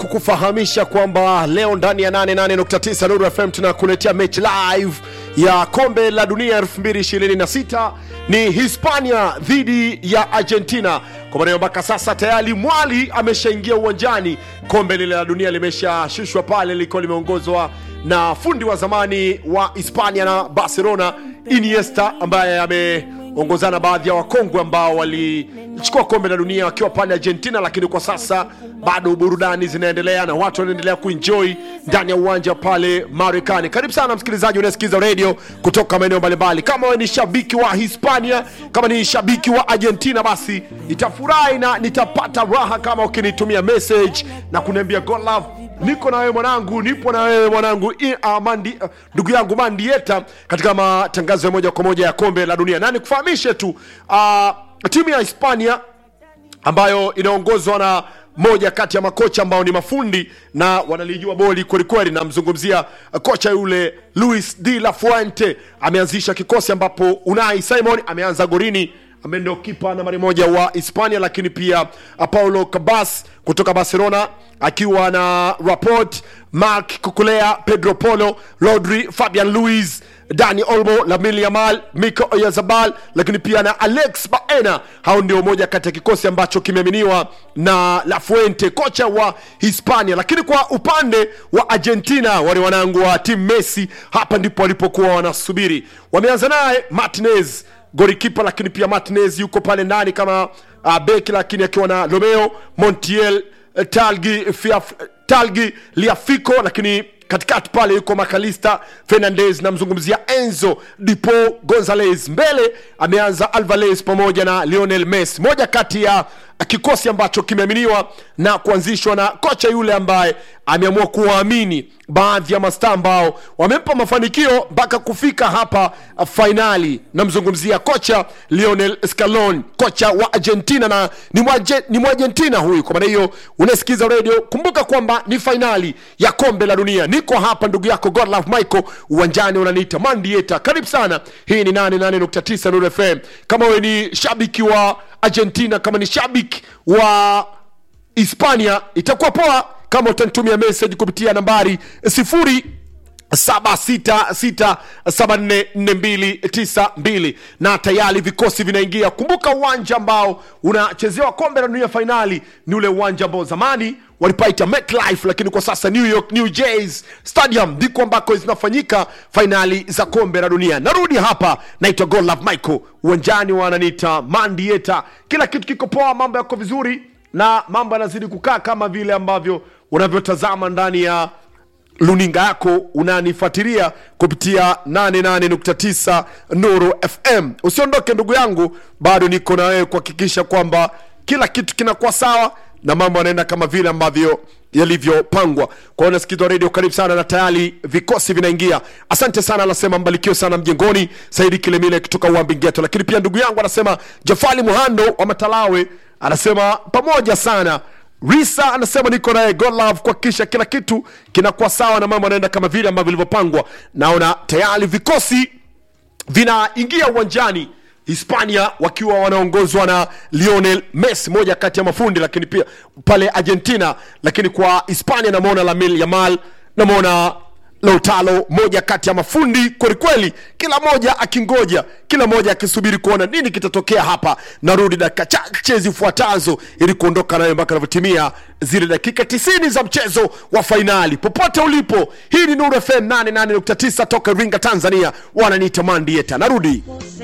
kukufahamisha kwamba leo ndani ya 88.9 Nuru FM tunakuletea mechi live ya kombe la dunia 2026 ni Hispania dhidi ya Argentina. Kwa maana mpaka sasa tayari mwali ameshaingia uwanjani. Kombe lile la dunia limeshashushwa pale, liko limeongozwa na fundi wa zamani wa Hispania na Barcelona Iniesta, ambaye ameongozana baadhi ya wakongwe ambao walichukua kombe la dunia wakiwa pale Argentina, lakini kwa sasa bado burudani zinaendelea na watu wanaendelea kuenjoy ndani ya uwanja pale Marekani. Karibu sana msikilizaji unayesikiza radio kutoka maeneo mbalimbali. Kama wewe ni shabiki wa Hispania, kama ni shabiki wa Argentina, basi nitafurahi na nitapata raha kama ukinitumia message na kuniambia God love niko na wewe mwanangu, nipo na wewe mwanangu, I- ah, mandi, ah, ndugu yangu Mandieta katika matangazo ya moja kwa moja ya kombe la dunia, na nikufahamishe tu ah, timu ya Hispania ambayo inaongozwa na moja kati ya makocha ambao ni mafundi na wanalijua boli kwelikweli. Namzungumzia uh, kocha yule Luis de la Fuente, ameanzisha kikosi ambapo Unai Simon ameanza gorini ambaye ndio kipa nambari moja wa Hispania, lakini pia uh, Paulo Cabas kutoka Barcelona akiwa na Rapport, Marc Cucurella, Pedro Polo, Rodri, Fabian Luiz Dani Olmo, Lamine Yamal, Miko Oyarzabal, lakini pia na Alex Baena. Hao ndio moja kati ya kikosi ambacho kimeaminiwa na La Fuente, kocha wa Hispania. Lakini kwa upande wa Argentina, wale wanangu wa timu Messi, hapa ndipo walipokuwa wanasubiri. Wameanza naye Martinez golikipa, lakini pia Martinez yuko pale ndani kama uh, beki, lakini akiwa na Romeo Montiel, eh, Talgi, Fiaf, Talgi Liafico, lakini katikati pale yuko Makalista Fernandez, namzungumzia Enzo Dipo Gonzalez. Mbele ameanza Alvarez pamoja na Lionel Messi, moja kati ya kikosi ambacho kimeaminiwa na kuanzishwa na kocha yule ambaye ameamua kuwaamini baadhi ya mastaa ambao wamempa mafanikio mpaka kufika hapa uh, fainali. Namzungumzia kocha Lionel Scaloni, kocha wa Argentina na ni mwaje- ni Mwargentina huyu. Kwa maana hiyo, unasikiza radio, kumbuka kwamba ni fainali ya kombe la dunia. Niko hapa ndugu yako Godlove Michael, uwanjani unaniita Mandieta. Karibu sana, hii ni 88.9 Nuru FM. Kama wewe ni shabiki wa Argentina, kama ni shabiki wa Hispania, itakuwa poa kama utanitumia message kupitia nambari sifuri 7667444292 na tayari vikosi vinaingia. Kumbuka uwanja ambao unachezewa kombe la dunia fainali ni ule uwanja ambao zamani walipaita MetLife, lakini kwa sasa New York New Jays Stadium ndiko ambako zinafanyika fainali za kombe la dunia. Narudi hapa, naitwa Godlove Michael, uwanjani wananiita Mandieta. Kila kitu kiko poa, mambo yako vizuri na mambo yanazidi kukaa kama vile ambavyo unavyotazama ndani ya luninga yako unanifuatilia kupitia 88.9 Nuru FM. Usiondoke ndugu yangu, bado niko na wewe kuhakikisha kwamba kila kitu kinakuwa sawa na mambo yanaenda kama vile ambavyo yalivyopangwa. Kwa hiyo unasikizwa redio, karibu sana na tayari vikosi vinaingia. Asante sana, anasema mbarikiwe sana mjengoni, Saidi Kilemile kutoka Uambingeto. Lakini pia ndugu yangu anasema Jafali Muhando wa Matalawe anasema pamoja sana Risa anasema niko naye God love kuhakikisha kila kitu kinakuwa sawa na mambo yanaenda kama vile ambavyo vilivyopangwa. Naona tayari vikosi vinaingia uwanjani Hispania wakiwa wanaongozwa na Lionel Messi, moja kati ya mafundi, lakini pia pale Argentina, lakini kwa Hispania namwona Lamine Yamal, namwona Lautaro, moja kati ya mafundi kwelikweli, kila moja akingoja, kila moja akisubiri kuona nini kitatokea hapa. Narudi dakika chache zifuatazo ili kuondoka nayo mpaka anavyotimia zile dakika 90 za mchezo wa fainali. Popote ulipo, hii ni Nuru FM 88.9 toka Iringa, Tanzania. Wananiita Mandieta, narudi.